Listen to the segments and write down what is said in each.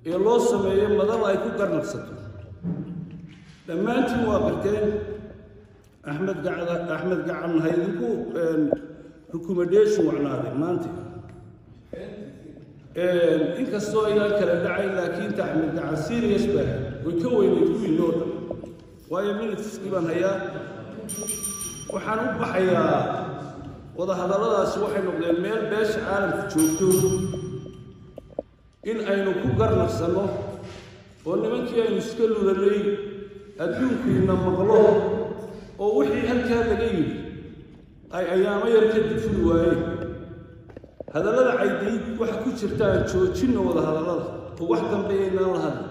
ee loo sameeyo madal ay ku garnaqsato dhammaantiin waa barteen axmed gacda axmed gacan ha idinku recommendation wacnaaday maanta inkastoo ayaan kala dhacayn laakiin ta axmed gacan serious baa way ka weyneyd kuwiin oo dhan waayo minitiskii baan hayaa waxaan u baxayaa wadahadalladaasi waxay noqdeen meel beesha caalamka joogto in aynu ku garnaqsanno oo nimankii aynu iska lulanay adduunkiina maqlo oo wixii halkaa laga yidhi ay ayaamo yar kadib furi waayeen hadallada caydayd waxa ku jirta aan joojinno wadahadallada oo wax dambeeyaynaan la hadli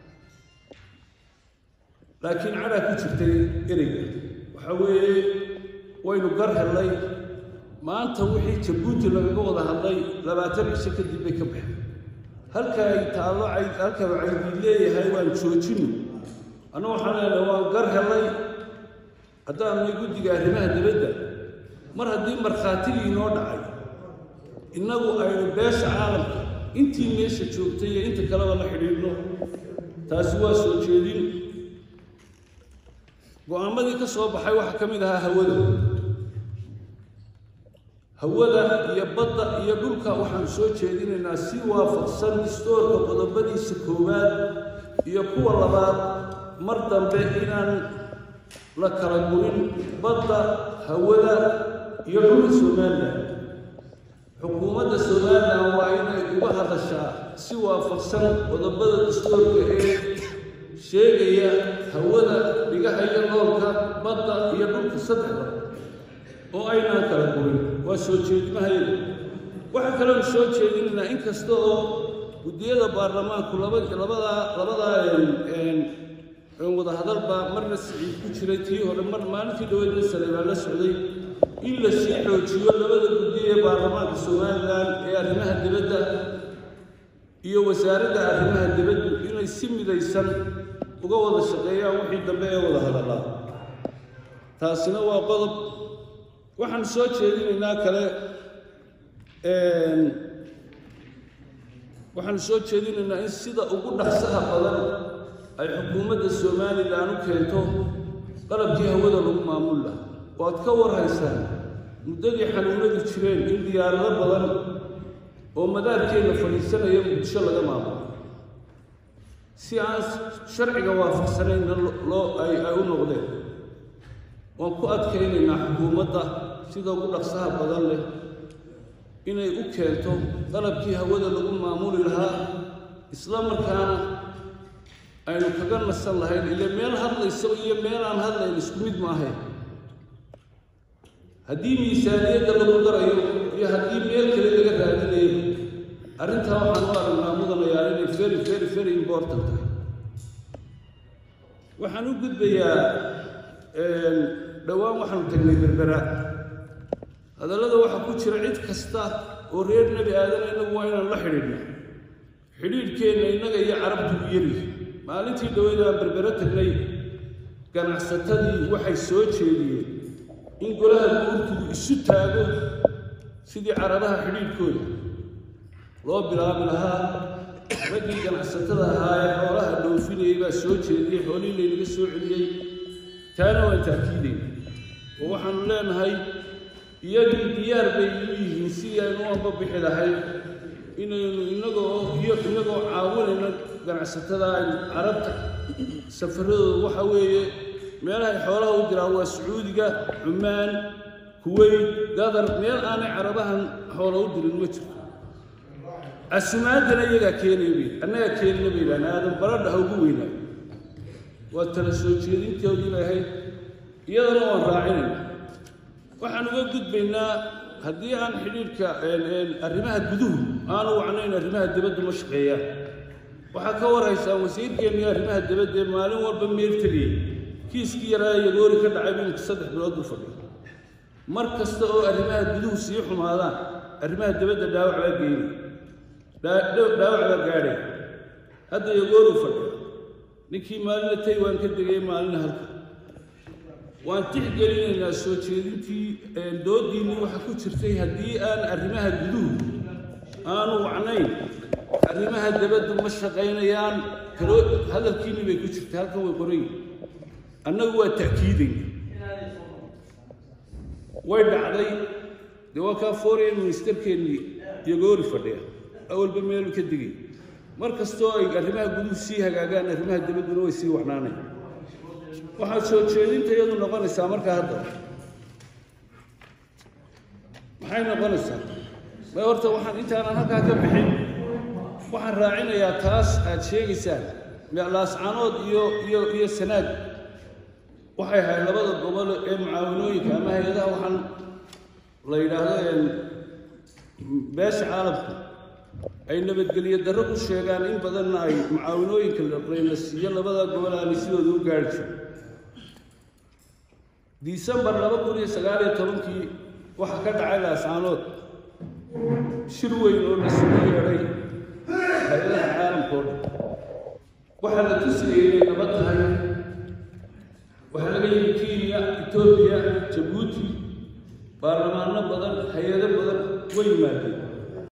laakiin cadaa ku jirtay ereyga waxa weeye waynu gar hellay maanta wixii jabuuti lagaga wada hadlay labaatan cisho kadib bay ka baxeen halka ay taallo halka caydiid leeyahay waan joojinno anna waxaan leenahay waan gar hellay haddaanay guddiga arrimaha dibadda mar haddii markhaatigii inoo dhacay innagu aynu beesha caalamka intii meesha joogtay iyo inta kaleba la xidhiidhno taasi waa soo jeedin go-aamadii ka soo baxay waxaa ka mid ahaa hawada hawada iyo badda iyo dhulka waxaanu soo jeedinaynaa si waafaqsan istoorka qodobadiisa koowaad iyo kuwa labaad mar dambe inaan la kala gurin badda hawada iyo dhulka somalilan xukuumadda somalilan waa inay uga hadashaa si waafaqsan qodobada dastoorka ee sheegaya hawada dhigaha iyo loolka badda iyo dhulka saddexda oo aynaan kala gurin waa soo jeedimahayada waxaa kaloonu soo jeedinaynaa in kasta oo guddiyada baarlamaanku labadaa labadaa wadahadalba marna siciid ku jiray tii hore mar maalintii dhaweydna sale baa la socday in la sii xoojiyo labada guddi ee baarlamaanka somalilan ee arrimaha dibadda iyo wasaaradda arrimaha dibaddu inay si midaysan uga wada shaqeeyaan wixii dambe ee wada hadallaa taasina waa qodob waxaan soo jeedinaynaa kale waxaanu soo jeedinaynaa in sida ugu dhaqsaha badan ay xukuumadda somalilan u keento qalabkii hawada lagu maamul laha waad ka warhaysaan muddadii xanuunadu jireen in diyaarado badan oo madaarkeenna fadhiisanaya muqdisho laga maamulo si aan sharciga waafaqsanayna loo ay ay u noqdeen waan ku adkaynaynaa xukuumadda sida ugu dhaqsaha badan leh inay u keento qalabkii hawada lagu maamuli lahaa isla markaana aynu kaga nasan lahayn ile meel hadlayso iyo meel aan hadlayn isku mid maahayn haddii miisaaniyadda lagu darayo iyo haddii meel kale laga raadinayo arrintaa waxaan u aragnaa mudanayaa inay very very very important tahay waxaan u gudbayaa dhowaan waxaanu tagnay berbera hadallada waxaa ku jira cid kasta oo reer nebi aadan innagu waa inaan la xidhiidhno xidhiidhkeenna innaga iyo carabtu u yari maalintii dhaweyd aan berbero tagnay ganacsatadii waxay soo jeediyeen in golaha guurtigu isu taago sidii carabaha xidhiidhkooda loo bilaabi lahaa raggii ganacsatada ahaa ee xoolaha dhoofinayay baa soo jeediyey xoolihii laynaga soo celiyey taana waan taakiidayna oo waxaanu leenahay iyagii diyaar bay u yihiin sidii aynu anba bixi lahayd inaynu inagoo iyo inagoo caawinayna ganacsatada aynu carabta safaradooda waxa weeye meelahay xoolaha u diraan waa sacuudiga cumaan kuweyt gadar meel aanay carabahan xoola u dirin ma jirto casumaadana iyagaa keenaya bay annagaa keenina bay yidhahan aadan baradha ha ugu weynaayo waa tala soo jeedintoodii bay ahayd iyadana waan raacinayna waxaan uga gudbaynaa haddii aan xidhiidhka arrimaha guduhu aanu wacnayn arrimaha dibaddu ma shaqeeyaan waxaa ka warhaysaan wasiirkeennii arrimaha dibadda ee maalin walba meel tegayay kiiskii yaraa yagoori ka dhacay minka saddex bilood buu fadhiya mar kasta oo arrimaha guduhu sii xumaadaan arrimaha dibadda dhaawac baa geynay dhaawac baa gaadhay hadda yagooruu fadhiya ninkii maalina taywaan ka degay maalina halka waan tixgelinaynaa soo jeedintii doodiinnii waxa ku jirtay haddii aan arrimaha guduhu aanu wacnayn arrimaha dabaddu ma shaqaynayaan kaloo hadalkiinni bay ku jirta halkan way qoran yihin annagu waa ta'kiidayna way dhacday dee waa kaa foreign ministerkeennii yagoori fadhiya awalba meelu ka digay mar kastoo ay arrimaha guduhu sii hagaagaan arrimaha dabadduna way sii wacnaanayan waxaa soo jeedinta iyadu noqonaysaa markaa hadda maxay noqonaysaa ma horta waxaan intaanan halkaa ka bixin waxaan raacinayaa taas aad sheegaysaan laascaanood iyo iyo iyo sanaag waxay ahayd labada gobol ee mucaawanooyinka ama hay-adaha waxaan la yidhaahdo beesha caalamka ay nabadgelyo darro ku sheegaan in badanna ay mucaawanooyinka layna siiyo labada gobol aanay sidooda u gaari jirin disembar laba kun iyo sagaal iyo tobankii waxaa ka dhacay laascaanood shir weyn oo la sugu yeedhay hay-adaha caalamka oo dhan waxaa la tusayay inay nabad tahay waxaa laga yimi kenya etoobiya jabuuti baarlamaano badan hay-ado badan way yimaadeen